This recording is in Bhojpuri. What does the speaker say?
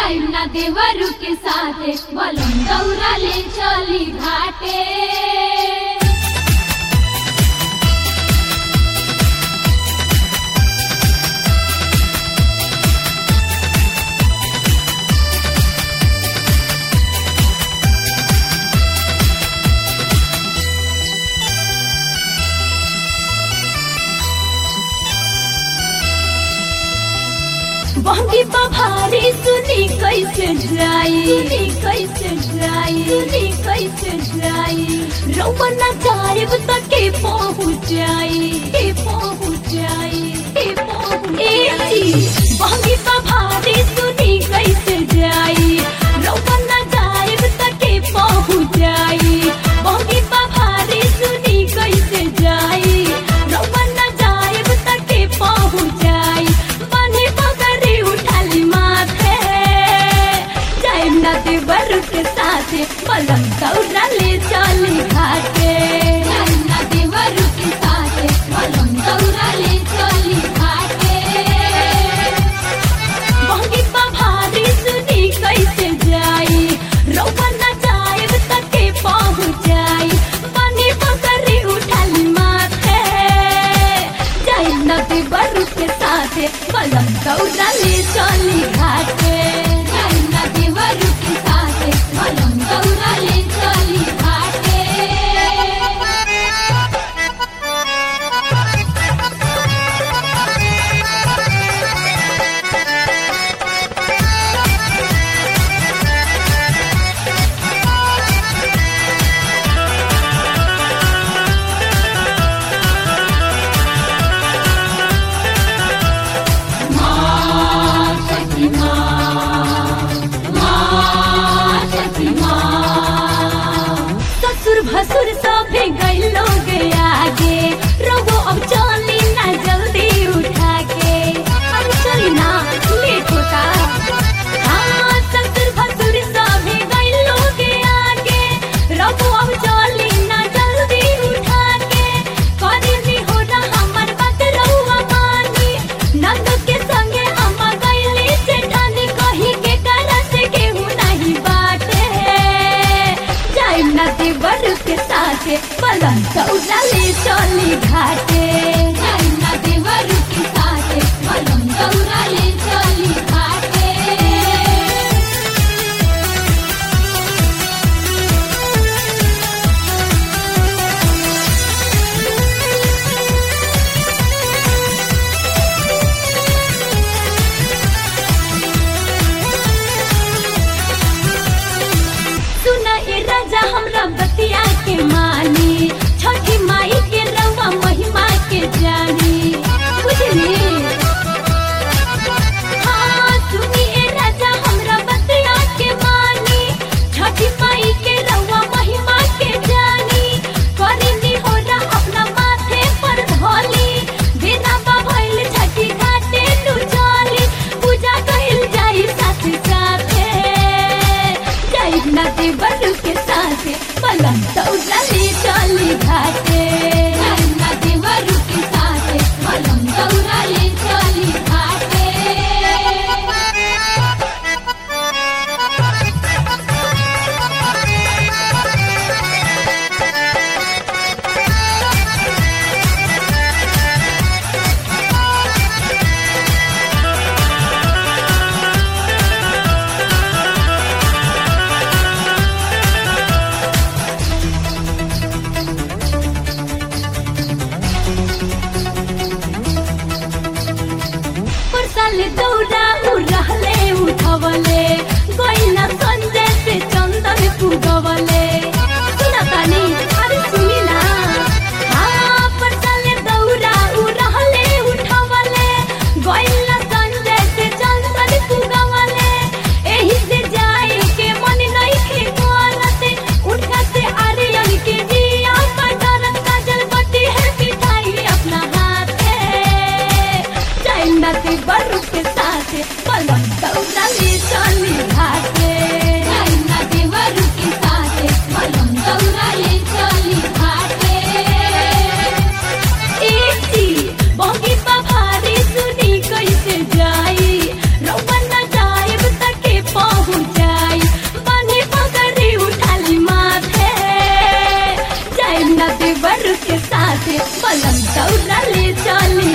जाइम ना देवरु के साथे बलम दौरा ले चली घाटे बहंगी पभारी सुनी कैसे जाई सुनी कैसे जाई सुनी कैसे जाई रउआ ना जाएब त के पहुँच जाई के पहुँच जाई के पहुँच जाई बहंगी पभारी सुनी कैसे जाई रउआ ना जाएब त के पहुँच जाई बहंगी पभारी सुनी कैसे जाई रउआ ना जाएब त के पहुँच जाई बने पगड़ी उठाली माथे जाइम ना देवर के साथे बलम दौड़ा ले चली घाटे जाइम ना देवरु के साथे बलम दौरा ले चली घाटे बहंगी पभारी सुनी कैसे जाई रउआ ना जाएब तक के पहुँच जाई बने पगड़ी उठाली माथे जाइम ना देवर के साथे बलम दौड़ा ले चली घाटे जाइम ना देवरु के साथे बलम दौरा ले चली घाटे ससुर भसुर सभे गइलो गे आगे रहो अब चली ना जल्दी उठा के अब चली ना लेट होता हाँ ससुर भसुर सभे गइलो गे आगे रहो अब चली ना जल्दी उठा के करी नी हो ना हमर बात रहुआ मानी नंद के संगे हम गइली जेठानी कही के करा से केहू नहीं बाटे जाइम ना देवर के साथे बलम दौड़ा ले चली घाटे जाइम ना देवरु के साथे बलम दौरा ले चली घाटे सुना ए राजा हमरा बतिया के मानी छठी माई के रवा महिमा के जानी बुझली हाँ सुनी ए राजा हमरा बतिया के मानी छठी माई के रवा महिमा के जानी करिनी हो ना अपना माथे पर धोली बिना भइल छठी घाटे नु चली पूजा कइल जाई साथ साथे जाई ना देवर के साथे पलम दौड़ा ले चली घाटे जाइम ना देवरु के साथे बलम दौरा ले चली घाटे घाटे बलम दौरा ले चली